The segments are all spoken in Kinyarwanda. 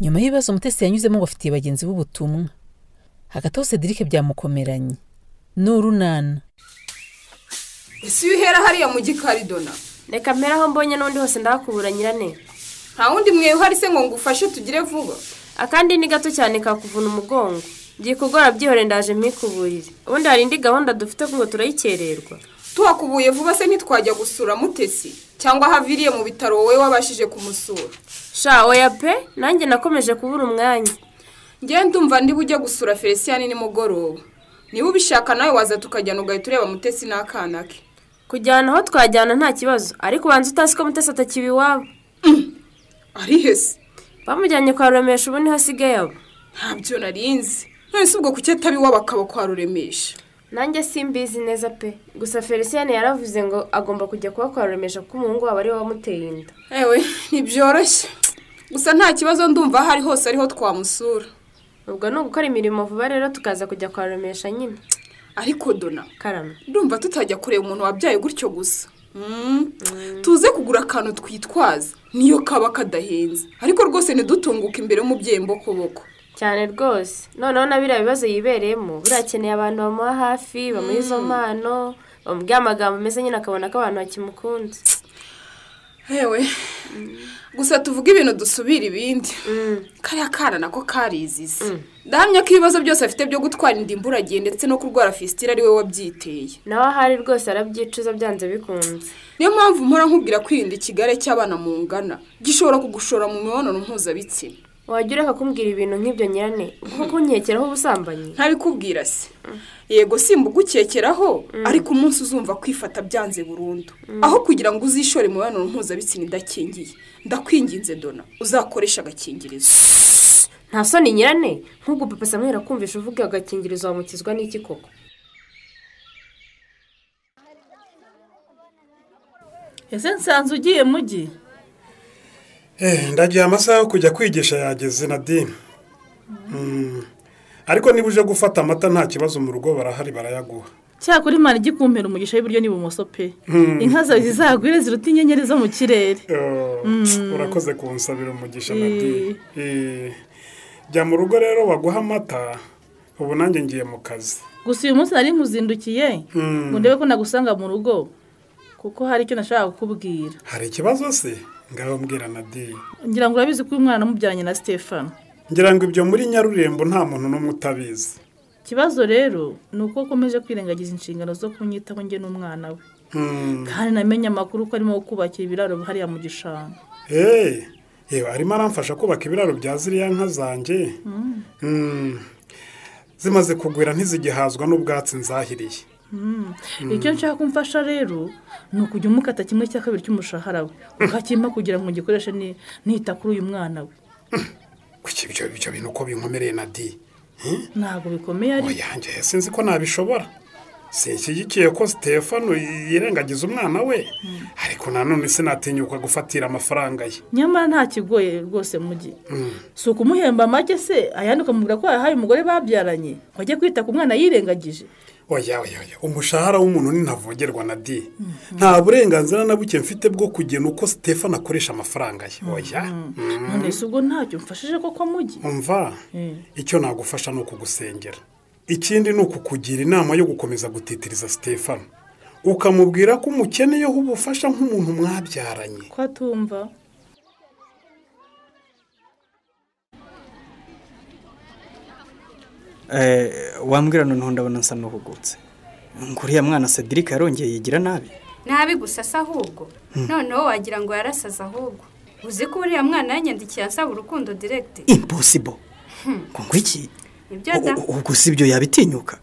nyuma y'ibibazo umutesi yanyuzemo ngo afitiye bagenzi be ubutumwa hagati aho cedric byamukomeranye ni urunana ese iyo uhera hariya mu gikaridona reka mpera aho mbonye n'undi hose ndahakubura nyirane nta wundi mwewe uhari se ngo ngufashe tugire vuba akandi ni gato cyane kakuvuna umugongo byikugora byihore ndaje mpikuburire ubundi hari indi gahunda dufite ngo turayikererwa tuhakubuye vuba se ntitwajya gusura mutesi cyangwa ahaviriye mu bitaro wowe wabashije kumusura sha oya pe nanjye nakomeje kubura umwanya ngewe ndumva niba ujya gusura felicien nimugoroba niba ubishaka nawe waza tukajyana ugahita ureba mutesi n'akana ke kujyana aho twajyana nta kibazo ariko ubanza utazi ko mutesi atakiba iwabo ari hese bamujyanye kwa ruremesha ubu niho asigaye abo ntabyo narinzi none si ubwo kuki ataba iwabo akaba kwa ruremesha nanjye simbizi neza pe gusa felicien yaravuze ngo agomba kujya kuba kwa ruremesha kuko umuhungu wabo ariwe wamuteye inda ewe ntibyoroshye gusa nta kibazo ndumva aho ari hose ariho twamusura ubwo ni ugukora imirimo vuba rero tukaza kujya kwa ruremesha nyine ariko dona karame ndumva tutajya kureba umuntu wabyaye gutyo gusa Mm. tuze kugura akantu twitwaza niyo kaba kadahenze ariko rwose ntidutunguke imbere y'umubyeyi mbokoboko cyane rwose noneho na biriya bibazo yibereyemo birakeneye abantu bamuha hafi bamuha izo mpano bamubwira amagambo meza nyine akabona ko abantu bakimukunze hewe gusa tuvuge ibintu dusubira ibindi kariya kana nako karizize ndahamya ko ibibazo byose afite byo gutwara inda imburagihe ndetse no kurwara fisitira ari we wabyiteye nawe ahari rwose arabyicuza byanze bikunze niyo mpamvu mpora nkubwira kwirinda ikigare cy'abana mungana gishobora kugushora mu mibonano mpuzabitsina wajya ureka kumbwira ibintu nk'ibyo nyirane kuko kunkekeraho ubusambanyi ntabikubwira se yego simba ugukekeraho ariko umunsi uzumva kwifata byanze burundu aho kugira ngo uzishore mu mibonano mpuzabitsina idakingiye ndakwinginze dona uzakoresha agakingirizo nta soni nyirane nk'ubwo papa samwera kumvisha uvuga agakingirizo wamukizwa n'iki koko ese nsanze ugiye mugi Eh, ndagiye amasaha yo kujya kwigisha yageze nadine Mm. ariko niba uje gufata amata nta kibazo mu rugo barahari barayaguha cyakora imana ijya ikumpera umugisha w'iburyo n'ibumoso pe inka zawe zizagwire ziruta inyenyeri zo mu kirere Eh, urakoze kunsabira umugisha nadine Eh, jya mu rugo rero baguha amata ubu nanjye ngiye mu kazi gusa uyu munsi nari nkuzindukiye ngo ndebe ko nagusanga mu rugo kuko hari icyo nashakaga kukubwira hari ikibazo se ngaho mbwira nadine ngira ngo urabizi ko uyu mwana namubyaranye na stefano ngira ngo ibyo muri nyarurembo nta muntu n'umwe utabizi ikibazo rero ni uko akomeje kwirengagiza inshingano zo kunyitaho njye n'umwana we Mm. kandi namenye amakuru ko arimo kubakira ibiraro hariya mu gishanga Eh, yewe arimo aramfasha kubaka ibiraro bya ziriya nka zanjye Mm. zimaze kugwira ntizigihazwa n'ubwatsi nzahiriye Mm. icyo nshaka ko umfasha rero ni ukujya umukata kimwe cya kabiri cy'umushahara we ukakimpa kugira ngo ngikoreshe ni- nita kuri uyu mwana we kuki ibyo ibyo bintu uko binkomereye na di ntabwo bikomeye ariko oyanjye sinzi ko nabishobora sinshyigikiye ko stefano yirengagiza umwana we ariko nanone sinatinyuka gufatira amafaranga ye nyamara nta kigoye rwose mugi Mm. si ukumuhemba amage se ayandi ukamubwira ko yahaye umugore babyaranye ngo ajye kwita ku mwana yirengagije oya oya oya umushahara w'umuntu ni ntavogerwa na di nta burenganzira na buke mfite bwo kugena uko stefano akoresha amafaranga ye oya Mm. none se ubwo ntacyo mfashije koko mugi umva Eh. icyo nagufasha ni ukugusengera ikindi ni ukukugira inama yo gukomeza gutitiriza stefano ukamubwira ko umukeneyeho ubufasha nk'umuntu mwabyaranye ko atumva wambwira noneho ndabona nsa n'uhugutse ngo uriya mwana cedric yarongeye yigira nabi nabi gusa se ahubwo noneho wagira ngo yarasaze ahubwo uzi ko uriya mwana yanyandikiye asaba urukundo diregiti imposibo ngo ngo iki nibyo da U- u- ubwo si ibyo yabitinyuka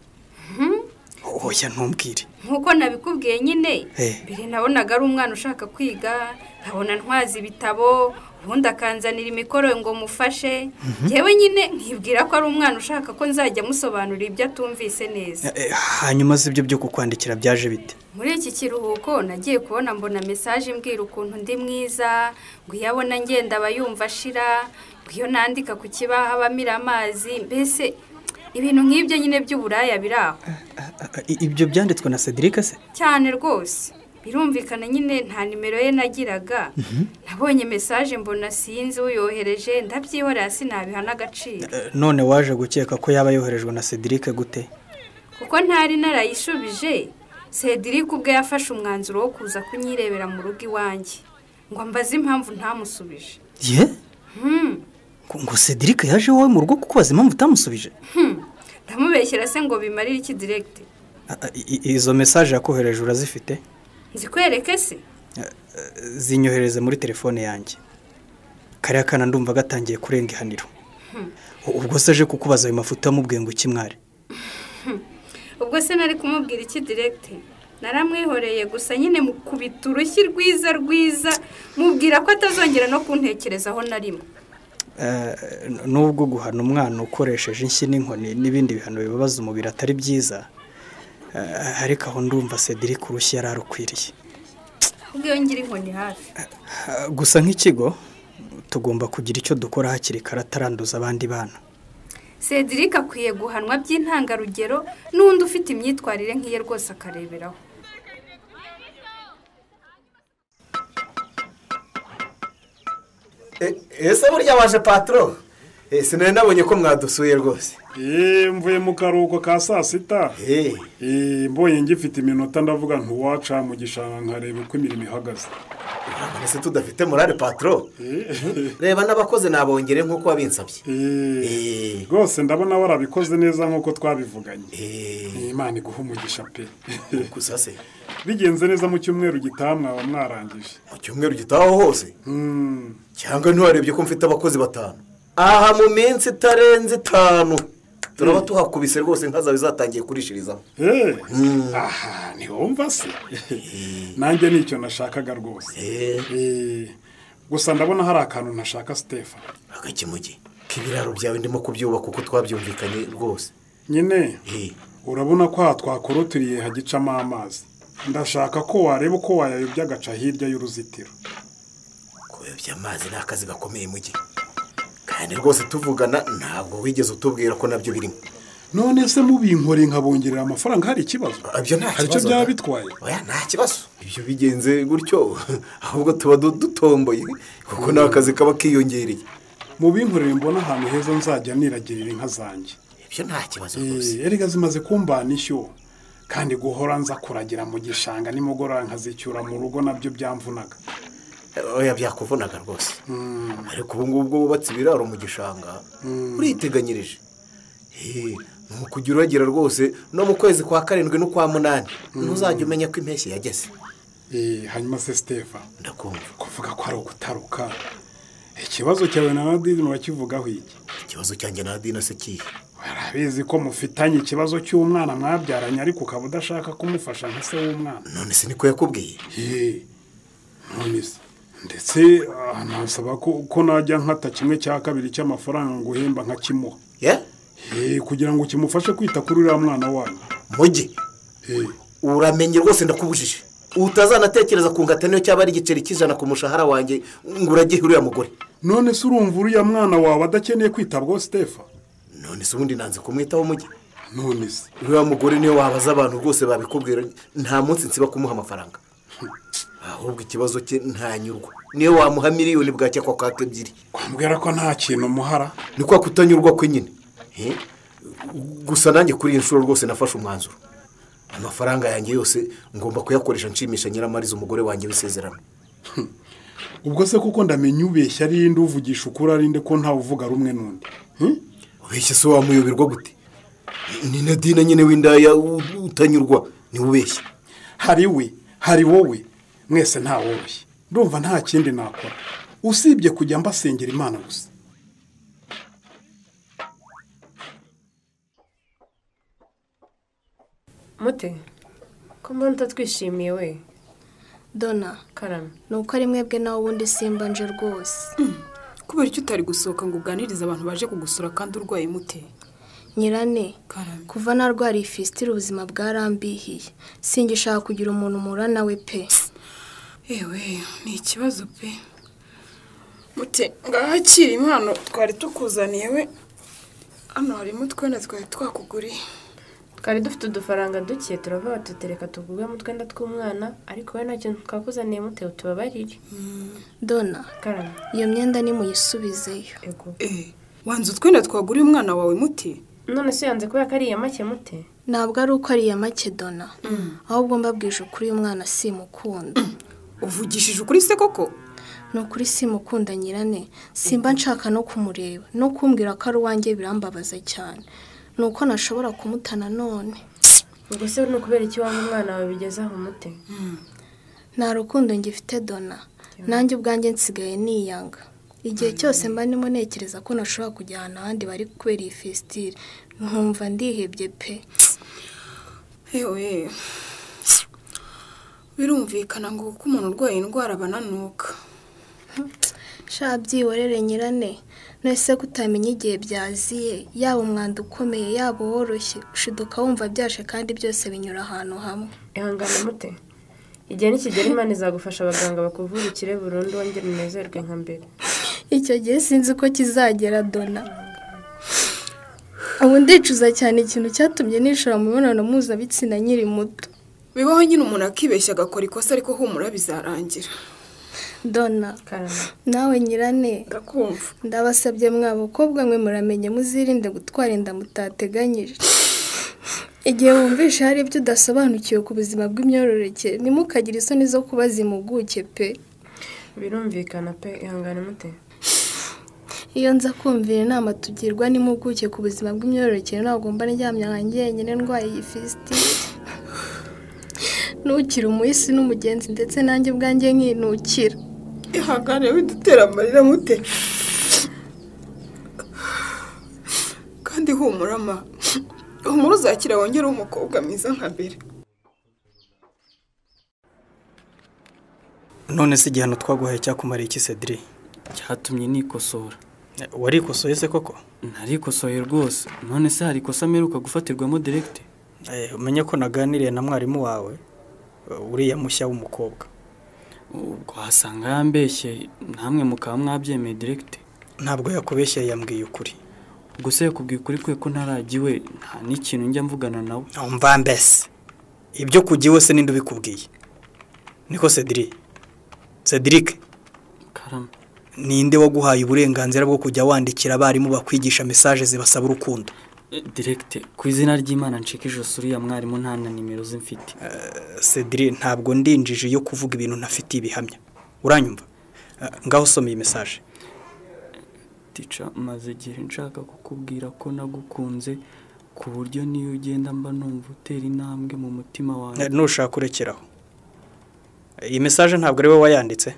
oya ntumbwire nk'uko nabikubwiye nyine Eh. mbere nabonaga ari umwana ushaka kwiga nkabona ntwaza ibitabo ubundi akanzanira imikoro ngo mufashe yewe nyine nkibwira ko ari umwana ushaka ko nzajya amusobanurira ibyo atumvise neza Eh, hanyuma si ibyo byo kukwandikira byaje bite muri iki kiruhuko nagiye kubona mbona mesaje imbwira ukuntu ndi mwiza ngo iyo abona ngenda aba yumva ashira ngo iyo nandika ku kibaho aba amira amazi mbese ibintu nk'ibyo nyine by'uburaya biri aho Ah, ah, ibyo byanditswe na cedric se cyane rwose birumvikana nyine nta nimero ye nagiraga nabonye mesaje mbona sinzi uyohereje ndabyihorera sinabiha n'agaciro Eh, none waje gukeka ko yaba yoherejwe na Cedric gute kuko ntari narayishubije Cedric ubwe yafashe umwanzuro wo kuza kunyirebera mu rugo iwanjye ngo mbaze impamvu ntamusubije ye Hmm. ngo ngo Cedric yaje iwawe mu rugo kukubaza impamvu utamusubije Hmm. ndamubeshyera se ngo bimarire iki diregiti Ah, ah, i- i- izo mesaje yakohereje urazifite nzikwereke se zinyohereze muri telefone yanjye kariya kana ndumva gatangiye kurenga ihaniro U- ubwo se aje kukubaza ayo mafuta amubwiye ngo ikimware ubwo se nari kumubwira iki diregiti naramwihoreye gusa nyine mukubita urushyi rwiza rwiza mubwira ko atazongera no kuntekerezaho na rimwe nubwo guhana umwana ukoresheje inshyi n'inkoni n'ibindi bihano bibabaza umubiri atari byiza eh, ariko aho ndumva Cedric urushyi yari arukwiriye ahubwo iyo ngira inkoni hafi Ah, gusa nk'ikigo tugomba kugira icyo dukora hakiri kare ataranduza abandi bana Cedric akwiye guhanwa by'intangarugero n'undi ufite imyitwarire nk'iye rwose akareberaho E- ese burya waje patoro Eh, sinari nabonye ko mwadusuye rwose eee mvuye mu karuhuko ka saa sita Eh, eee mbonye ngifite iminota ndavuga ntuwaca mu gishanga nkareba uko imirimo ihagaze ese tudafite morale patoro reba n'abakoze nabongere nk'uko wabinsabye eee Eh, rwose ndabona warabikoze neza nk'uko twabivuganye eh, Ni imana iguha umugisha pe gusa se bigenze neza mu cyumweru gitaha mwaba mwarangije mu cyumweru gitaho hose Hmm, cyangwa ntiwarebye ko mfite abakozi batanu aha mu minsi itarenze itanu turaba tuhakubise rwose nka zawe zatangiye kurishirizamo eh, aha ntiwumva se nanjye nicyo nashakaga rwose Eh, Eh, gusa ndabona hari akantu ntashaka sitefa agakemuge k'ibiraro byawe ndimo kubyubaka uko twabyumvikanye rwose nyine Eh, urabona ko aha twakorotiriye hagicamo amazi ndashaka ko wareba uko wayayobya agaca hirya y'uruzitiro kuyobya amazi ni akazi gakomeye mugi kandi rwose tuvugana ntabwo wigeze utubwira ko nabyo birimo none se mubinkoreye nkabongerera amafaranga hari ikibazo ibyo nta hari icyo kibazo byaba da. bitwaye oya nta kibazo ibyo bigenze gutyo ahubwo tuba du- dutomboye kuko ni akazi kaba kiyongereye mubinkorere mbona ahantu heza nzajya niragirira inka zanjye ibyo nta kibazo rwose Eh, erega zimaze kumbana ishyo kandi guhora nza kuragira mu gishanga nimugoroba nkazicyura mu rugo nabyo byamvunaga oya byakuvunaga rwose ariko ubu ngubu bwo wubatse ibiraro mu gishanga uriteganyirije Eh, ni ukujya uragira rwose no mu kwezi kwa karindwi n'ukwa munani ntuzajya umenya ko impeshyi yageze Eh, hanyuma se sitefa ndakumva kuvuga ko ari ugutaruka ikibazo cyawe na nadine urakivugaho iki ikibazo cyanjye na dina se kihe barabizi ko mufitanye ikibazo cy'umwana mwabyaranye ariko ukaba udashaka kumufasha nka se w'umwana none se niko yakubwiye Eh, none se ndetse ah, nasaba ko ko najya nkata kimwe cya kabiri cy'amafaranga ngo uhemba nkakimuha ye Eh, kugira ngo kimufashe kwita kuri uriya mwana wanyu mugi Eh, uramenye rwose ndakubujije utazanatekereza ku ngata niyo cyaba ari igiceri cy'ijana ku mushahara wanjye ngo uragihe uriya mugore none se urumva uriya mwana wawe adakeneye kwitabwaho sitefa none se ubundi nanze kumwitaho mugi none se uriya mugore niyo wabaza abantu rwose babikubwira nta munsi nsiba kumuha amafaranga ahubwo ikibazo cye ntanyurwa niyo wamuha miliyoni bwacya kwa kwaka ebyiri kwambwira ko nta kintu umuhara ni kwa kutanyurwa kwe nyine Eh, gusa nanjye kuri iyi nshuro rwose nafashe umwanzuro amafaranga yanjye yose ngomba kuyakoresha nshimisha nyiramariza umugore wanjye w'isezerano ubwo se kuko ndamenya ubeshya ari nde uvugisha ukuri ari nde ko ntawe uvuga rumwe n'undi Hmm? ubeshye se wamuyoberwa gute ni na dina nyine w'indaya u- utanyurwa niwe ubeshya hari we hari wowe mwese ntaworoshye ndumva nta kindi nakora usibye kujya mbasengera imana gusa mute ko mbona utatwishimiye we dona karame ni uko ari mwebwe nawe ubundi simbanje rwose kubera icyo utari gusohoka ngo uganirize abantu baje kugusura kandi urwaye mute nyirane karame kuva narwariye ifisitire ubuzima bwarambihiye singishaka kugira umuntu murana we pe yewe ni ikibazo pe mute ngahakira impano twari tukuzaniye we hano harimo utwenda twari twakuguriye twari dufite udufaranga duke turavuga tutereka tuguremo utwenda tw'umwana ariko we ntacyo twakuzaniye mutewe tubabarire dona karame iyo myenda nimuyisubizeyo ego wanze utwenda twaguriye umwana wawe muti none se yanze kubera ko ari iya make mute ntabwo ari uko ari iya make dona ahubwo mbabwije ukuri uyu mwana simukunda uvugishije ukuri se koko ni ukuri simukunda nyirane simba nshaka no kumureba no kumbwira ko ari uwanjye birambabaza cyane ni uko nashobora kumutana none ubwo se ni ukubera iki wanga umwana wawe bigeze aho mute nta rukundo ngifite dona nanjye ubwanjye nsigaye niyanga igihe cyose mba ndimo ntekereza ko nashobora kujya ahantu ahandi bari kubera iyi fesitire nkumva ndihebye pe yewe birumvikana ngo kuko umuntu urwaye indwara abananuka sha byiworere nyirane nese kutamenya igihe byaziye yaba umwanda ukomeye yaba uworoshye ushiduka wumva byashe kandi byose binyura ahantu hamwe ihangane mute igihe nikigera imana izagufasha abaganga bakuvurikire burundu wongere unezerwe nka mbere icyo gihe sinzi uko kizagera dona ubu ndicuza cyane ikintu cyatumye nishora mu mibonano mpuzabitsina nkiri muto bibaho nyine umuntu akibeshya agakora ikosa ariko humura bizarangira dona karame nawe nyirane ndakumva ndabasabye mwa bakobwa mwe muramenye muzirinde gutwara inda mutateganyije igihe wumvisha hari ibyo udasobanukiwe ku buzima bw'imyororokere ntimukagire isoni zo kubaza impuguke pe birumvikana pe ihangane mute iyo nza kumvira inama tugirwa n'impuguke ku buzima bw'imyororokere ntabwo mba ndyamye ahanjye yenyine ndwaye iyi fisitire ntukire umuhisi n'umugenzi ndetse nanjye ubwanjye nkinukira ihangane widutera amarira mute kandi humura ma humura uzakira wongere umukobwa mwiza nka mbere none se igihano twaguhaye cyakumariye iki cediri cyatumye nikosora warikosoye se koko ntarikosoye rwose none se hari ikosa mperuka gufatirwamo direkite Eh, umenye ko naganiriye na mwarimu wawe eh, uriya mushya w'umukobwa ubwo wasanga yambeshye namwe mukaba mwabyemeye direkite ntabwo yakubeshye yambwiye ukuri ubwo se yakubwiye ukuri kwe ko ntaragiwe nta n'ikintu njya mvugana nawe umva mbese ibyo kugiwe se ninde ubikubwiye niko cediri cediric karame ninde waguhaye uburenganzira bwo kujya wandikira abarimu bakwigisha mesaje zibasaba urukundo Eh, direkite ku izina ry'imana ncika ijosi uriya mwarimu nta na nimero ze mfite cediri ntabwo ndinjije iyo kuvuga ibintu ntafitiye ibihamya uranyumva Eh, ngaho usoma iyi mesaje tica maze igihe nshaka kukubwira ko nagukunze ku buryo niyo ugenda mba numva utera intambwe mu mutima wawe Eh, nushaka kurekeraho iyi mesaje ntabwo ari wowe wayanditse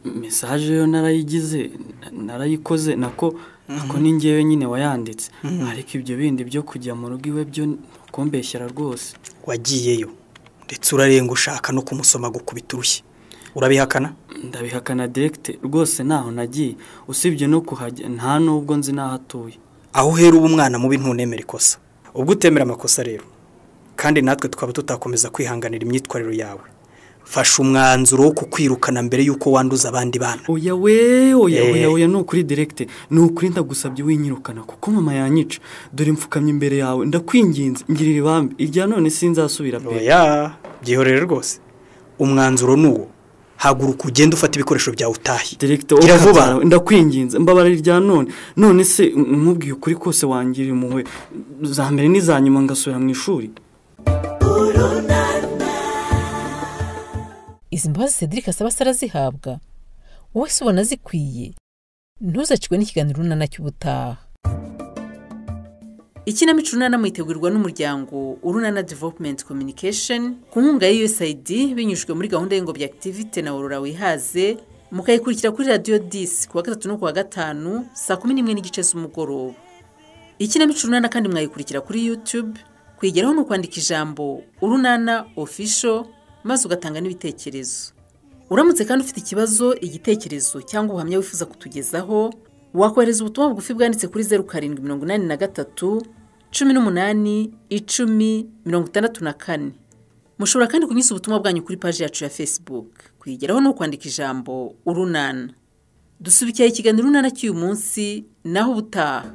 mesaje yo narayigize na- narayikoze nako nako ni ngewe nyine wayanditse ariko ibyo bindi byo kujya mu rugo iwe byo kumbeshyera rwose wagiyeyo ndetse urarenga ushaka no kumusoma gukubita urushyi urabihakana ndabihakana direkite rwose ntaho nagiye usibye no kuhajya nta n'ubwo nzi n'aho atuye aho uhera uba umwana mubi ntunemera ikosa ubwo utemera amakosa rero kandi natwe twaba tutakomeza kwihanganira imyitwarire yawe fasha umwanzuro wo kukwirukana mbere y'uko wanduza abandi bana oya we oya Eh. oya oya ni ukuri direkite ni ukuri ndagusabye winyirukana kuko mama yanyica dore mfukamye imbere yawe ndakwinginze ngirira ibambe irya none sinzasubira pe oya byihorere rwose umwanzuro ni uwo haguruka ugende ufata ibikoresho byawe utahe direkite Gira vuba. wowe ndakwinginze mbabarira irya none none se nkubwiye ukuri kose wangiriye impuhwe za mbere n'iza nyuma ngasubira mu ishuri izi mbabazi cedric asaba se arazihabwa wowe se ubona zikwiye ntuzacikwe n'ikiganiro urunana cy'ubutaha ikinamico urunana mwitegurwa n'umuryango urunana development communication ku nkunga ya usaid binyujijwe muri gahunda y'ingobyi activite na aurora wihaze mukayikurikira kuri radiyo disi ku wa gatatu no ku wa gatanu saa kumi n'imwe n'igice z'umugoroba ikinamico urunana kandi mwayikurikira kuri youtube kuyigeraho ni ukwandika ijambo urunana official maze ugatanga n'ibitekerezo uramutse kandi ufite ikibazo igitekerezo cyangwa ubuhamya wifuza kutugezaho wakohereza ubutumwa bugufi bwanditse kuri zeru karindwi mirongo inani na gatatu cumi n'umunani icumi mirongo itandatu na kane mushobora kandi kunyuza ubutumwa bwanyu kuri paji yacu ya facebook kuyigeraho ni ukwandika ijambo urunana dusubikiye ikiganiro urunana cy'uyu munsi naho ubutaha